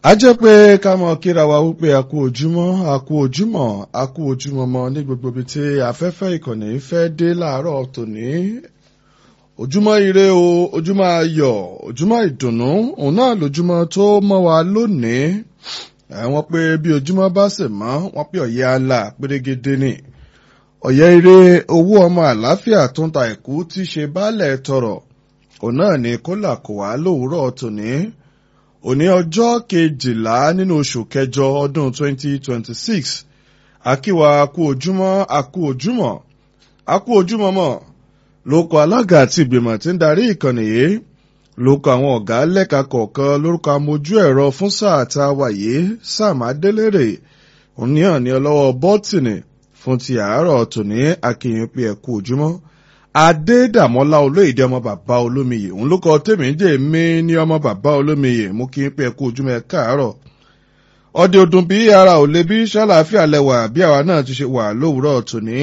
a jẹ́ pé ká mọ kíra wa wípé a kú ojúmọ́ a kú ojúmọ́ a kú ojúmọ́ mọ́ ní gbogbo ibi tí afẹ́fẹ́ ìkànnì fẹ́ dé láàárọ̀ tòní ojúmọ́ ire o ojúmọ́ ayọ̀ ojúmọ́ ìdùnnú òun náà lójúmọ́ tó mọ́ wa lónìí wọ́n pé bí ojúmọ́ bá sì mọ́ wọ́n pé ọ̀yẹ́ àlà pérégedé ni ọ̀yẹ́ ire owó ọmọ àlàáfíà tó ń ta ẹ̀kú tí ṣe baálẹ̀ tọrọ òun náà ni kólà kò wá lówùúrọ̀ tòní òní ọjọ́ kejìlá nínú oṣù kẹjọ ọdún 2026 akíwa akú ojúmọ́ akú ojúmọ́ akú ojúmọ́ mọ́ lóko alága àti ìgbìmọ̀ tí ń darí ìkànnì yìí lóko àwọn ọ̀gá lẹ́ka kọ̀ọ̀kan lórúkọ amójú ẹ̀rọ fún sáà tá a wà yìí sam adélèrè òníhàn ní ọlọ́wọ́ bọ́tìnì fún ti àárọ̀ tòní akínyìn pé ẹ̀kú ojúmọ́ adédàmọ́lá olóyèdè ọmọ bàbá olómiyè òun ló kọ tèmi jẹ́ mi ní ọmọ bàbá olómiyè mú kí n pé ẹ̀kú ojúmọ́ ẹ káàárọ̀ ọdẹ ọdún bí ara ò lè bí ṣàlàáfíà lẹwà bí àwa náà ti ṣe wà lówùúrọ̀ tòní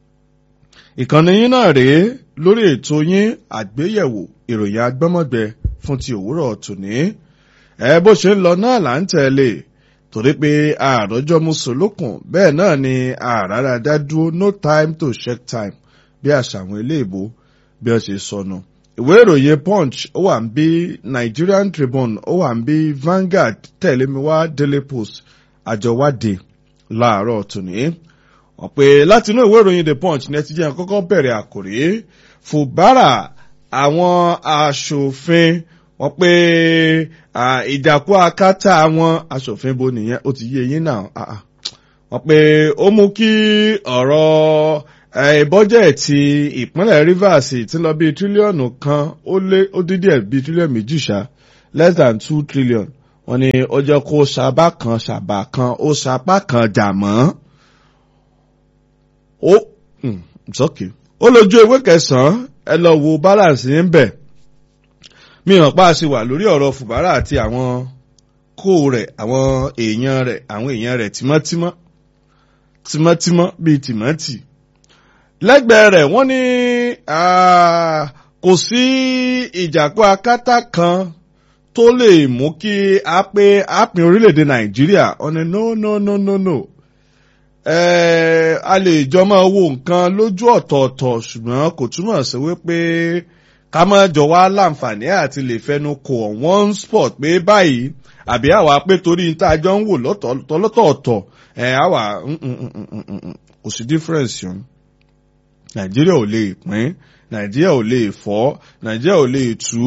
ìkànnì yín náà rèé lórí ètò yín àgbéyẹ̀wò ìròyìn agbọ́mọ̀gbẹ fún ti òwúrọ̀ tòní ẹ bó ṣe ń lọ náà là ń tẹ̀lé torí pé àròjọ mùsùlùkùn bẹ́ẹ̀ náà ni àràrà dá dúró no time to check time bí àṣà àwọn iléèbó bí wọ́n ṣe sọnù. ìwé ìròyìn punch ó wà ń bí nigerian tribune ó wà ń bí vanguard tẹ̀lé mi wá daily post àjọwádìí láàárọ̀ tòní. wọ́n pé látinú ìwé ìròyìn the punch ní ẹtí jẹ́ kọ́kọ́ bẹ̀rẹ̀ àkòrí fùbárà àwọn aṣòfin wọ́n pé ìjàkú akátá àwọn aṣòfin bo nìyẹn ó ti yé yín náà wọ́n pé ó mú kí ọ̀rọ̀ bọ́jẹ̀tì ìpínlẹ̀ rivers ti lọ bí tírílíọ̀nù kan ó lé ó dín díẹ̀ bí tírílíọ̀nù méjì ṣá less than two trillion wọ́n ní ó jẹ́ kó ṣàbá kan ṣàbá kan ó ṣapá kan jà mọ́. ó sọ́kè ó lójú ewé kẹsàn-án ẹ lọ wo balance ń bẹ̀. mi hàn pa àṣì wà lórí ọ̀rọ̀ fùbárà àti àwọn kó rẹ̀ àwọn èèyàn rẹ̀ àwọn èèyàn rẹ̀ tímọ́tímọ́ tímọ́tímọ́ bíi tìmọ́tì lẹ́gbẹ̀ẹ́ rẹ̀ wọ́n ní kò sí ìjàpá akátá kan tó lè mú kí a pé a pin orílẹ̀-èdè nàìjíríà ọ̀nà no no no no no a lè jọ máa wo nǹkan lójú ọ̀tọ̀ọ̀tọ̀ ṣùgbọ́n kò túmọ̀ sí wípé ká má jọ wá láǹfààní àti lè fẹnu kò on one spot pé báyìí àbí àwa pé torí tá a jọ ń wò lọ́tọ̀ọ̀tọ̀ ẹ̀ àwa kò sí difference yẹn nàìjíríà ò lè pín nàìjíríà ò lè fọ́ nàìjíríà ò lè tú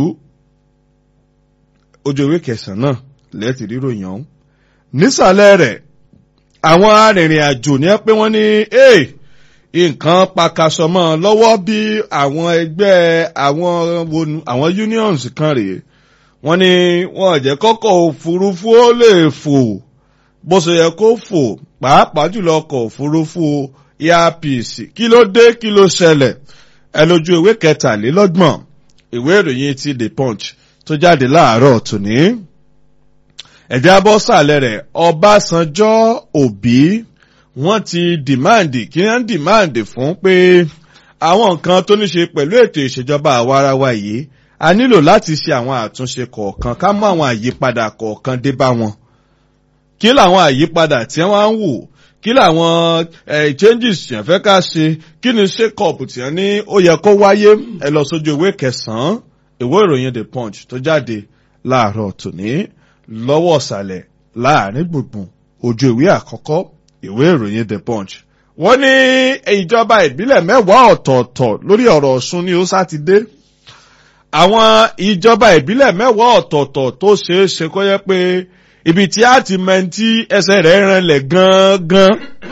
ojú ewé kẹsàn-án náà lẹ́ẹ̀tì ríròyìn ọ̀hún. nísàlẹ̀ rẹ̀ àwọn arìnrìn àjò ní pé wọ́n ní nǹkan pakasọmọ́ lọ́wọ́ bí àwọn ẹgbẹ́ àwọn wonu àwọn unions kan rèé wọ́n ní wọ́n jẹ́ kọ́kọ́ òfurufú ó lè fò bó ṣe yẹ kó fò pàápàá jùlọ ọkọ̀ òfurufú earpiece kí ló dé kí ló ṣẹlẹ̀ ẹ lójú ìwé kẹtàlélọ́gbọ̀n ìwé ìròyìn ti the punch tó jáde láàárọ̀ tòní. ẹ̀jẹ̀ abọ́ sàlẹ̀ rẹ̀ ọbásanjọ́ òbí wọ́n ti dìmáàndì kí wọ́n dìmáàndì fún pé àwọn nǹkan tó ní ṣe pẹ̀lú ètò ìṣèjọba àwarawa yìí a nílò láti ṣe àwọn àtúnṣe kọ̀ọ̀kan ká mú àwọn àyípadà kọ̀ọ̀kan dé bá wọn. kí làwọn àyípadà tí wọ́n á ń wò kí làwọn changes yẹn fẹ́ ká ṣe kí ni shake-up tí wọ́n ní ó yẹ kó wáyé ẹ lọ sójú ìwé kẹsàn-án ìwé ìròyìn the punch tó jáde láàárọ̀ tòní lọ́wọ́ ọ̀sàlẹ̀ láàrin gbùngbùn ojú ìwé àkọ́kọ́ ìwé ìròyìn the punch. wọ́n ní ìjọba ìbílẹ̀ mẹ́wàá ọ̀tọ̀ọ̀tọ̀ lórí ọ̀rọ̀ ọ̀ṣun ní ó sátidé àwọn ìjọba ìbílẹ̀ mẹ́wàá ọ̀tọ̀ọ̀tọ̀ tó ṣeé ṣe kó yẹ pé ibi tí a ti mẹ́ntí ẹsẹ̀ rẹ̀ rànlẹ̀ gangan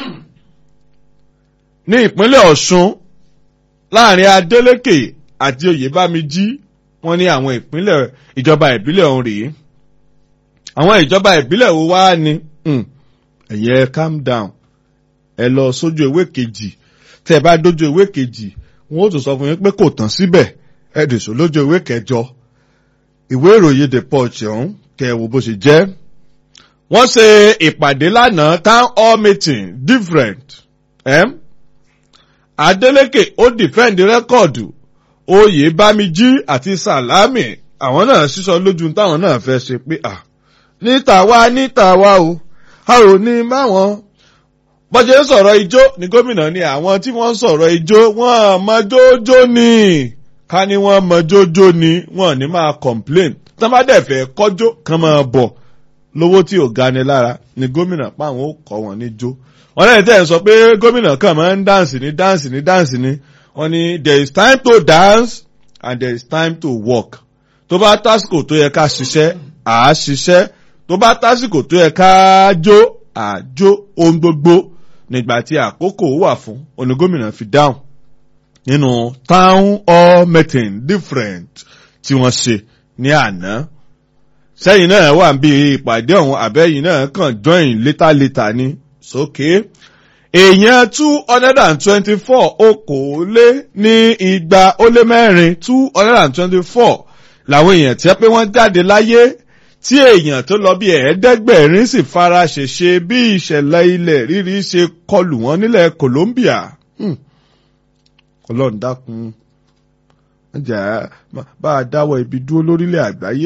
ní ìpínlẹ̀ ọ̀ṣun láàrin adélékè àti oyèbámijí wọ́n ní àwọn ìpínlẹ̀ ìjọba ìbílẹ̀ ọ̀hún rèé àwọn ìjọba ìbílẹ̀ wo wá ni ẹ̀yẹ calm down ẹ lọ sójú ewé kejì tẹ́ ẹ bá dójú ewé kejì wọ́n ó tún sọ fún yín pé kò tán síbẹ̀ ẹ dìṣó lójú ewé kẹjọ ìwé ìròyìn the punch ọ̀hún kẹ́ ẹ wo bó ṣe jẹ́ wọ́n ṣe ìpàdé lánàá town hall meeting different eh? adeleke ó defend rẹ́kọ̀dù oyè bámijí àti sàlámì àwọn náà sísọ lójú táwọn náà fẹ́ ṣe pé à ní tàwa ní tàwa o a ò ní báwọn bọ́jẹ́ ń sọ̀rọ̀ ijó ní gómìnà ni àwọn tí wọ́n ń sọ̀rọ̀ ijó wọ́n mọ jójó ni ká ní wọ́n mọ jójó ni wọ́n ní máa complain tán bá dẹ̀ fẹ́ kọ́jó kan máa bọ̀ lówó tí ò gani lára ni gómìnà páwọn ó kọ́ wọn ní jó wọ́n lẹ́yìn tẹ́ ẹ̀ sọ pé gómìnà kan máa ń dáǹsì ní dáǹsì ní dáǹsì ní wọ́n ní there is time to dance and there is time to work tó bá tásìkò tó yẹ ká ṣiṣẹ́ à á ṣiṣẹ́ tó bá tásìkò tó yẹ ká jó àjó ohun gbogbo nígbà tí àkókò wà fún onígómìnà fi dáhùn nínú town hall meeting different tí wọ́n ṣe ní àná sẹ́yìn náà wà bí ìpàdé ọ̀hún àbẹ́yìn náà kàn join later later ní sókè èèyàn two hundred and twenty-four okòólé ní igba ó lé mẹ́rin two hundred and twenty-four làwọn èèyàn tí wọ́n pé wọ́n jáde láyé tí èèyàn tó lọ bí ẹ̀ẹ́dẹ́gbẹ̀rin sì fara ṣèṣe bí ìṣẹ̀lẹ̀ ilẹ̀ rírí ṣe kọlù wọ́n nílẹ̀ Colombia. ọlọ́run dákun jà bá a dáwọ́ ibi dúró lórílẹ̀ àgbáyé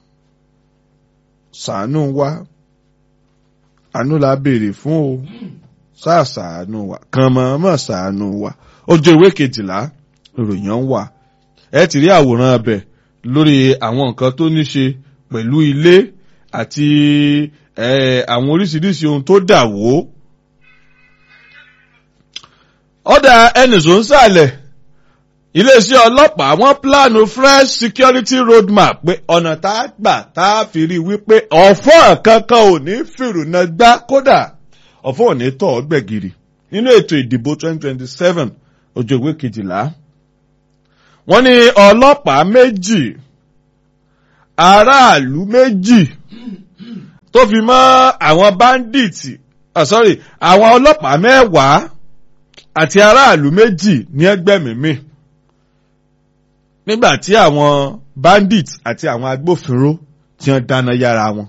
ṣàánú wa àánú la béèrè fún o sáà ṣàánú wa kàn mọ̀ọ́mọ̀ ṣàánú wa ojú ìwé kejìlá ìròyìn ń wà ẹ ti rí àwòrán abẹ lórí àwọn nǹkan tó ní ṣe pẹ̀lú ilé àti àwọn oríṣiríṣi ohun tó dà wó. ọ̀dà ẹnìṣó ń sàlẹ̀ iléeṣẹ́ ọlọ́pàá wọ́n pílánù fresh security roadmap pé ọ̀nà tá a gbà tá a fi rí wípé ọ̀fọ́ kankan ò ní fìrùnà gbá kódà ọ̀fọ́ ò ní tọ̀ ọ́ gbẹ̀gìrì nínú ètò ìdìbò 2027 ojú ìwé kejìlá. wọ́n ní ọlọ́pàá méjì aráàlú méjì tó fi mọ́ àwọn báńdíìtì oh sorry àwọn ọlọ́pàá mẹ́wàá àti aráàlú méjì ní ẹgbẹ́mìímì nígbà tí àwọn bandits àti àwọn agbófinró tí wọ́n dáná yára wọn.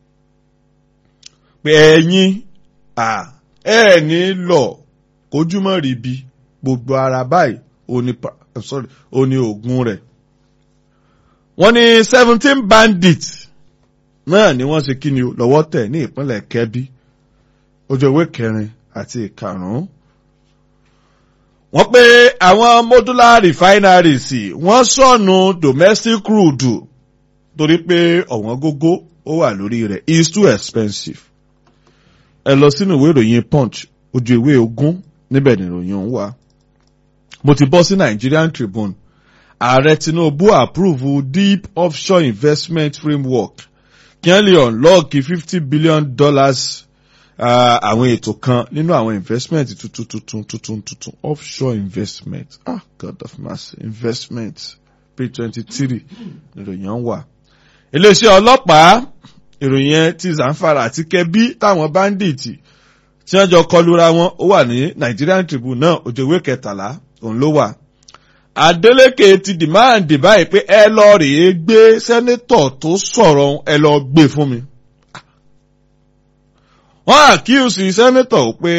pé ẹ̀yin ẹ̀ ní lọ kójúmọ́ ríbi gbogbo ara báyìí ó ní oògùn rẹ̀. wọ́n ní seventeen bandits náà ni wọ́n ṣe kí ni lọ́wọ́ tẹ̀ ní ìpínlẹ̀ Kẹ́bí ojú ìwé kẹrin àti ìkarùn-ún wọ́n pé àwọn modular refineries wọ́n sọ̀nù domestic crude torí pé ọ̀wọ́n gógó ó wà lórí rẹ̀ is too expensive. ẹ lọ sínú ìwé ìròyìn punch ojú ìwé ogún níbẹ̀ ni ìròyìn ọ̀hún wà. mo ti bọ́ sí Nigerian Tribune ààrẹ Tinubu approve deep offshore investment framework kí wọ́n lè unlock fifty billion dollars àwọn ètò kan nínú àwọn investment tuntun tuntun tuntun tuntun offshore investment ah God of mercy investment page twenty three ìròyìn ọ̀hún wà. iléeṣẹ́ ọlọ́pàá ìròyìn yẹn ti Zamfara àti Kebbi táwọn báńdíìtì tí wọ́n jọ kọlura wọn ó wà ní Nigerian Tribune náà òjòwé kẹtàlá òun ló wà. Adeleke ti dìmáàndì báyìí pé ẹ lọ rèé gbé sẹ́nétọ̀ tó sọ̀rọ̀ ẹ lọ gbé fún mi wọ́n àkíyèsí sẹ́nẹ́tọ̀ pé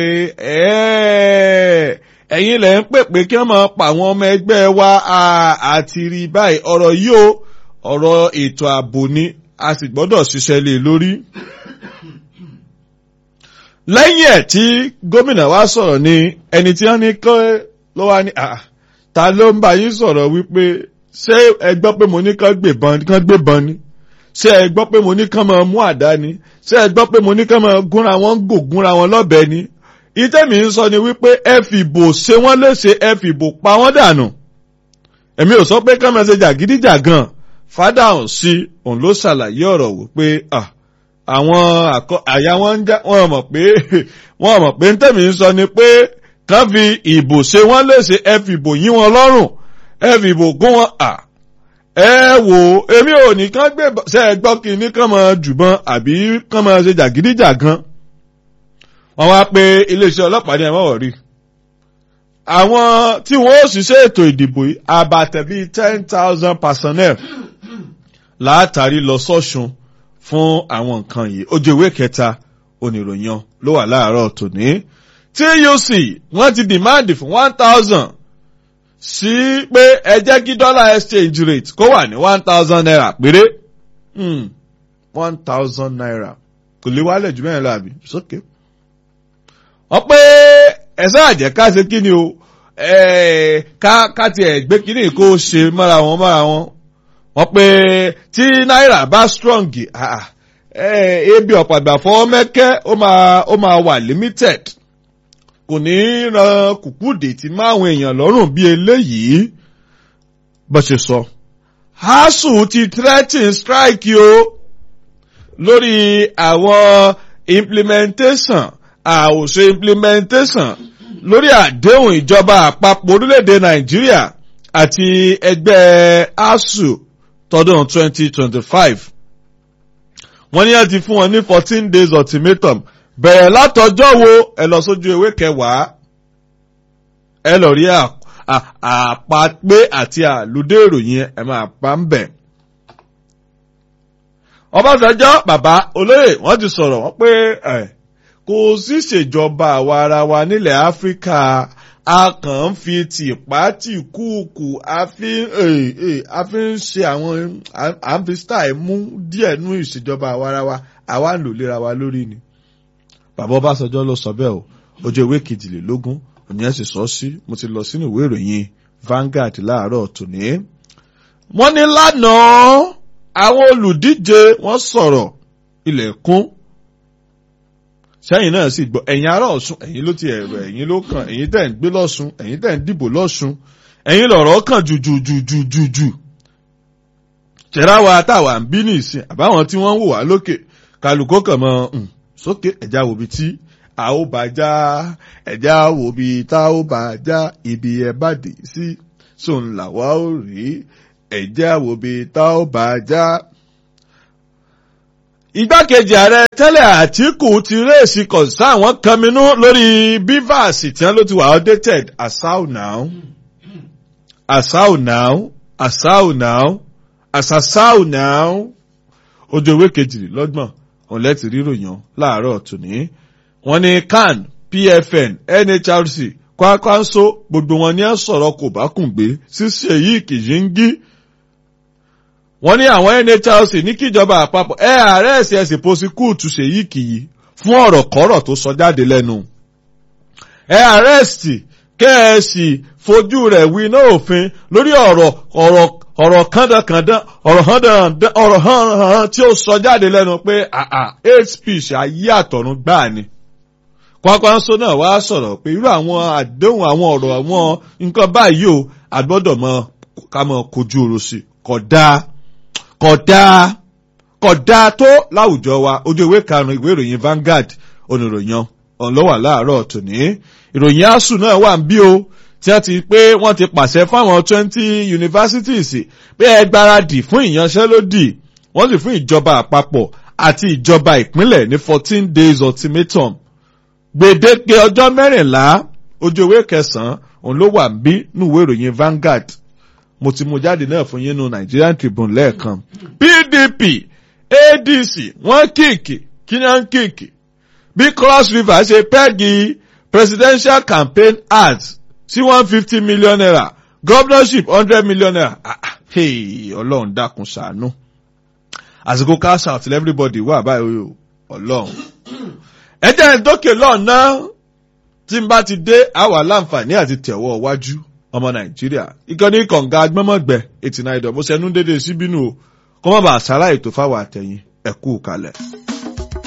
ẹ̀yin lẹ̀ ń pè pé kí wọ́n máa pa àwọn ọmọ ẹgbẹ́ wa àti rí báyìí ọ̀rọ̀ yìí ó ọ̀rọ̀ ètò ààbò ni a sì gbọ́dọ̀ ṣiṣẹ́ lé lórí. lẹ́yìn ẹ̀ tí gómìnà wa sọ̀rọ̀ ni ẹni tí wọ́n ní kọ́ ló wá ní ta ló ń bá yín sọ̀rọ̀ wípé ṣé ẹ gbọ́ pé mo ní kán gbébọn ni ṣé ẹ gbọ́ pé mo ní kán máa mú àdá ni ṣé ẹ gbọ́ pé mo ní kán máa gúnra wọn gò gúnra wọn lọ́bẹ ni ìtẹ́mi ń sọ ni wípé ẹ fìbò ṣe wọ́n léṣe ẹ fìbò pa wọ́n dànù èmi ò sọ pé kán máa ṣe jàgídíjàgan fádàhùn sí òun ló ṣàlàyé ọ̀rọ̀ wò pé àwọn àyà wọn ń já wọn mọ̀ pé wọn mọ̀ pé ntẹ́mi ń sọ ni pé kán fi ìbò ṣe wọ́n léṣe ẹ fìbò yín wọn lọ́rùn ẹ fìbò gún wọn à ẹ wò èmi ò ní kán gbé ṣe ẹ gbọ́ kí ní kán máa jùbọn àbí kán máa ṣe jàgídíjàgan wọ́n wá pé iléeṣẹ́ ọlọ́pàá ní ẹ̀mọ́wọ̀ rí àwọn tí wọ́n ó ṣiṣẹ́ ètò ìdìbò yìí àbàtẹ̀ bíi ten thousand personnel látàrí lọ sọ́ṣun fún àwọn nǹkan yìí ojú ìwé kẹta oníròyìn ló wà láàárọ̀ tòní tuc wọ́n ti dìmáàdì fún one thousand sí pé ẹ jẹ́ kí dollar exchange rate kó wà ní one thousand naira péré one thousand naira kò lè wálẹ̀ jù mẹ́rin lọ àbí sókè. wọ́n pé ẹ̀sán àjẹ́ ká ṣe kí ni o ká ká tiẹ̀ gbé kíní kó ṣe mọ́ra wọn mọ́ra wọn. wọ́n pé tí náírà bá strong ebi ọ̀pàgbà fọ́ mẹ́kẹ́ ó máa ó máa wà limited kò ní ran kùkúdè tí máwọn èèyàn lọ́rùn bí eléyìí bó ṣe sọ. ASUU ti threaten strike o lórí àwọn implementation àwòṣe implementation lórí àdéhùn ìjọba àpapọ̀ orílẹ̀-èdè Nàìjíríà àti ẹgbẹ́ ASUU tọdún 2025. wọ́n ní ẹ ti fún wọn ní fourteen days ultimatum bẹ̀rẹ̀ látọjọ́ wo ẹ lọ sójú ewé kẹwàá ẹ lọ rí àpapé àti àlùdé ìròyìn ẹ máa pa ń bẹ̀. Ọbásanjọ́ bàbá olóyè wọ́n ti sọ̀rọ̀ wọ́n pé kò sí ìṣèjọba àwa ara wa nílẹ̀ Áfíríkà a kàn ń fi tìpá tì kúùkù a fi ń ṣe àwọn à ń fi style mú díẹ̀ nú ìṣèjọba àwa ara wa àwa ń lò lera wa lórí ni. Bàbá Ọbásanjọ́ ló sọ bẹ́ẹ̀ o ojú ìwé kejìlélógún òní ẹ̀ sì sọ sí mo ti lọ sínú ìwé ìròyìn Vanguard láàárọ̀ tòní. wọ́n ní lánàá àwọn olùdíje wọ́n sọ̀rọ̀ ilẹ̀kùn sẹ́yìn náà sì gbọ́ ẹ̀yin ará Ọ̀ṣun ẹ̀yin ló ti ẹ̀rọ ẹ̀yin ló kàn ẹ̀yin tẹ̀ ń gbé lọ́ṣun ẹ̀yin tẹ̀ ń dìbò lọ́ṣun ẹ̀yin lọ̀rọ̀ kàn jùjùjùjùjù. ṣẹ̀rá wa táwa ń bí nìsín àbáwọn tí wọ́n ń wò wá lókè kálukó kàn mọ́ sókè ẹ̀já wo bi tí a ó bá já ẹ̀já wo bi tá ó bá já ibi ẹ̀ bá dé sí sóun làwa ó rí ẹ̀já wo bi tá ó bá já. Igbákejì ààrẹ tẹ́lẹ̀ Àtíkù ti rèsì kọ̀ǹsá àwọn kanminú lórí bivas tí wọ́n ló ti wà outdated asau now asau now asau now asasau now ojú ewé kejìlélọ́gbọ̀n òun lẹ́tì ríròyìn láàárọ̀ tòní wọ́n ní CAN PFN NHRC kwakwanso gbogbo wọn ní ẹ sọ̀rọ̀ kò bá kùn gbé ṣíṣe yìí kìí ń gí wọ́n ní àwọn NHRC ní kíjọba àpapọ̀ ẹ ààrẹ ẹ̀sìn ẹ̀sìn pọ́síkúùtù ṣèyí kìí fún ọ̀rọ̀ kọ́rọ̀ tó sọ jáde lẹ́nu. ẹ àrẹ́sì kẹ́ẹ̀sì fojú rẹ̀ wí iná òfin lórí ọ̀rọ̀ ọ̀rọ̀ ọ̀rọ̀ kàndàkàndàn ọ̀rọ̀ hàndàn ọ̀rọ̀ hàn tí ó sọ jáde lẹ́nu pé hate speech ayé àtọ̀run gbáà ni. Kwakwanso náà wá sọ̀rọ̀ pé irú àwọn àdéhùn àwọn ọ̀rọ̀ àwọn nǹkan báyìí o àgbọ́dọ̀ mọ ká mọ kojú oró sí kódà kódà kódà tó láwùjọ wa ojú ìwé karùn-ún ìwé ìròyìn Vanguard oníròyìn ọ̀nlọ́wà láàárọ̀ tòní ìròyìn asuu náà wà ń bí o tí wọ́n ti pé wọ́n ti pàṣẹ fáwọn twenty universities pé ẹ gbáradì fún ìyanṣẹ́lódì wọ́n sì fún ìjọba àpapọ̀ àti ìjọba ìpínlẹ̀ ní fourteen days ultimatum gbèdéke ọjọ́ mẹ́rìnlá ojú ìwé kẹsàn-án òun ló wà ń bí núwèé ìròyìn Vanguard mo ti mú jáde náà fún yín nu Nigerian Tribune lẹ́ẹ̀kan PDP ADC wọ́n kíìkì kí ni wọ́n kíìkì bí Cross River ṣe pẹ́ẹ́gì presidential campaign ads sí one fifty million naira governorship hundred million naira ah ah hey ọlọ́run dákun ṣàánú àsìkò cash out till everybody wà báyìí o ọlọ́run ẹ jẹ́ ìdókè lọ́ọ̀nà tí n bá ti dé àwa láǹfààní àti tẹ̀wọ́ wájú ọmọ nàìjíríà ìkànnì kọ̀ǹga agbọ́mọ̀gbẹ́ eighty nine dọ̀ mo ṣẹnu dédé síbínú o kọ́mọ́bà àṣàrà ètò fáwọn àtẹ̀yìn ẹ̀kú kalẹ̀.